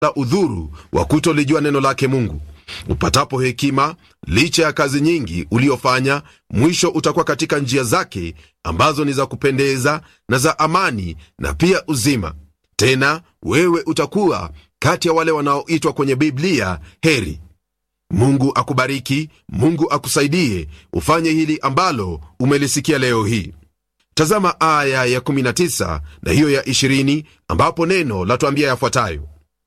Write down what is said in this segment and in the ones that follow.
la udhuru wa kutolijua neno lake Mungu. Upatapo hekima, licha ya kazi nyingi uliofanya, mwisho utakuwa katika njia zake ambazo ni za kupendeza na za amani na pia uzima. Tena wewe utakuwa kati ya wale wanaoitwa kwenye Biblia heri. Mungu akubariki, Mungu akusaidie ufanye hili ambalo umelisikia leo hii. Tazama aya ya 19 na hiyo ya 20, ambapo neno latuambia yafuatayo: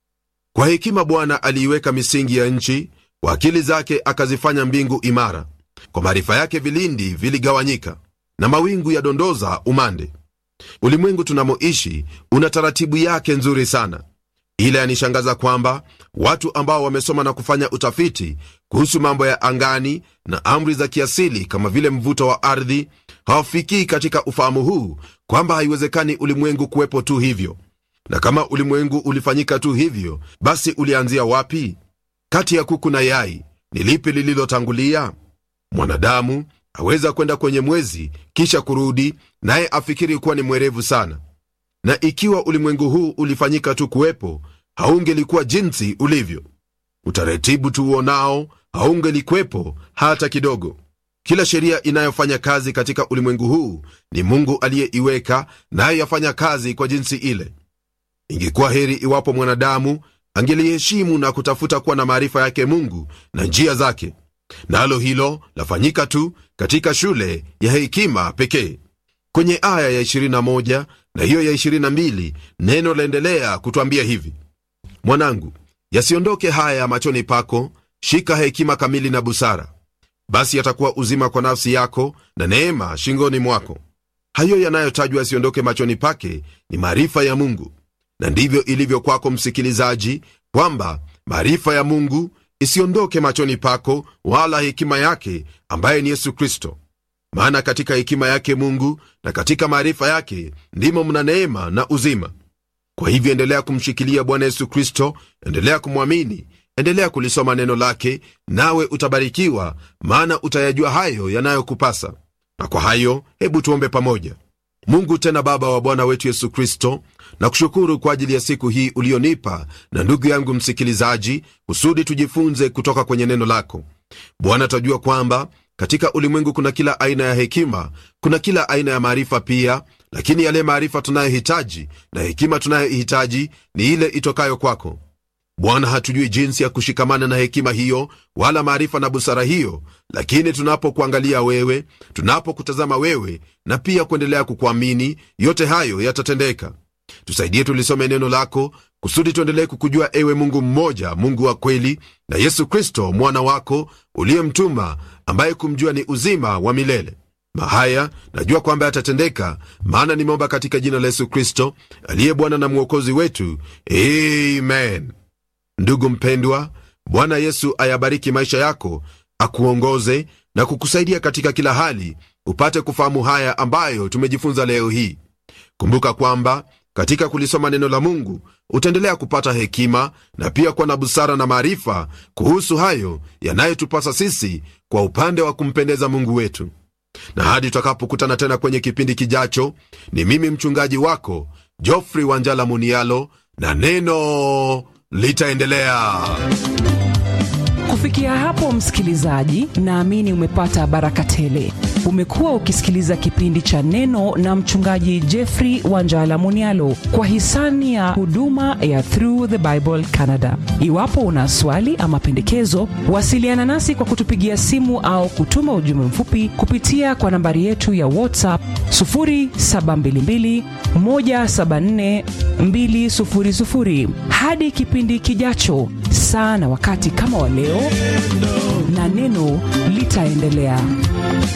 kwa hekima Bwana aliiweka misingi ya nchi, kwa akili zake akazifanya mbingu imara. Kwa maarifa yake vilindi viligawanyika, na mawingu yadondoza umande. Ulimwengu tunamoishi una taratibu yake nzuri sana, ila yanishangaza kwamba watu ambao wamesoma na kufanya utafiti kuhusu mambo ya angani na amri za kiasili kama vile mvuto wa ardhi hawafikii katika ufahamu huu kwamba haiwezekani ulimwengu kuwepo tu hivyo. Na kama ulimwengu ulifanyika tu hivyo, basi ulianzia wapi? Kati ya kuku na yai ni lipi lililotangulia? Mwanadamu aweza kwenda kwenye mwezi kisha kurudi, naye afikiri kuwa ni mwerevu sana. Na ikiwa ulimwengu huu ulifanyika tu kuwepo, haungelikuwa jinsi ulivyo. Utaratibu tuuonao haungelikwepo hata kidogo. Kila sheria inayofanya kazi katika ulimwengu huu ni Mungu aliyeiweka, nayo yafanya kazi kwa jinsi ile. Ingekuwa heri iwapo mwanadamu angeliheshimu na kutafuta kuwa na maarifa yake Mungu na njia zake, nalo hilo lafanyika tu katika shule ya hekima pekee. Kwenye aya ya 21 na hiyo ya 22 neno laendelea kutwambia hivi: mwanangu, yasiondoke haya machoni pako, shika hekima kamili na busara, basi yatakuwa uzima kwa nafsi yako na neema shingoni mwako. Hayo yanayotajwa yasiondoke machoni pake ni maarifa ya Mungu, na ndivyo ilivyo kwako msikilizaji, kwamba maarifa ya Mungu isiondoke machoni pako, wala hekima yake ambaye ni Yesu Kristo. Maana katika hekima yake Mungu na katika maarifa yake ndimo mna neema na uzima. Kwa hivyo endelea kumshikilia Bwana Yesu Kristo, endelea kumwamini, endelea kulisoma neno lake, nawe utabarikiwa, maana utayajua hayo yanayokupasa. Na kwa hayo, hebu tuombe pamoja. Mungu tena Baba wa Bwana wetu Yesu Kristo, na kushukuru kwa ajili ya siku hii ulionipa na ndugu yangu msikilizaji, kusudi tujifunze kutoka kwenye neno lako Bwana. Twajua kwamba katika ulimwengu kuna kila aina ya hekima, kuna kila aina ya maarifa pia, lakini yale maarifa tunayohitaji na hekima tunayohitaji ni ile itokayo kwako Bwana. Hatujui jinsi ya kushikamana na hekima hiyo wala maarifa na busara hiyo, lakini tunapokuangalia wewe, tunapokutazama wewe na pia kuendelea kukuamini, yote hayo yatatendeka. Tusaidie tulisome neno lako kusudi tuendelee kukujua ewe Mungu mmoja, Mungu wa kweli, na Yesu Kristo mwana wako uliyemtuma, ambaye kumjua ni uzima wa milele. Mahaya najua kwamba yatatendeka, maana nimeomba katika jina la Yesu Kristo aliye Bwana na Mwokozi wetu, amen. Ndugu mpendwa, Bwana Yesu ayabariki maisha yako, akuongoze na kukusaidia katika kila hali, upate kufahamu haya ambayo tumejifunza leo hii. Kumbuka kwamba katika kulisoma neno la Mungu utaendelea kupata hekima na pia kuwa na busara na maarifa kuhusu hayo yanayotupasa sisi kwa upande wa kumpendeza Mungu wetu. Na hadi tutakapokutana tena kwenye kipindi kijacho, ni mimi mchungaji wako Geoffrey Wanjala Munialo, na neno litaendelea. Kufikia hapo, msikilizaji, naamini umepata baraka tele. Umekuwa ukisikiliza kipindi cha Neno na mchungaji Jeffrey Wanjala Munialo kwa hisani ya huduma ya Through the Bible Canada. Iwapo una swali ama pendekezo, wasiliana nasi kwa kutupigia simu au kutuma ujumbe mfupi kupitia kwa nambari yetu ya WhatsApp 0722 174 200. Hadi kipindi kijacho, saa na wakati kama wa leo, na neno litaendelea.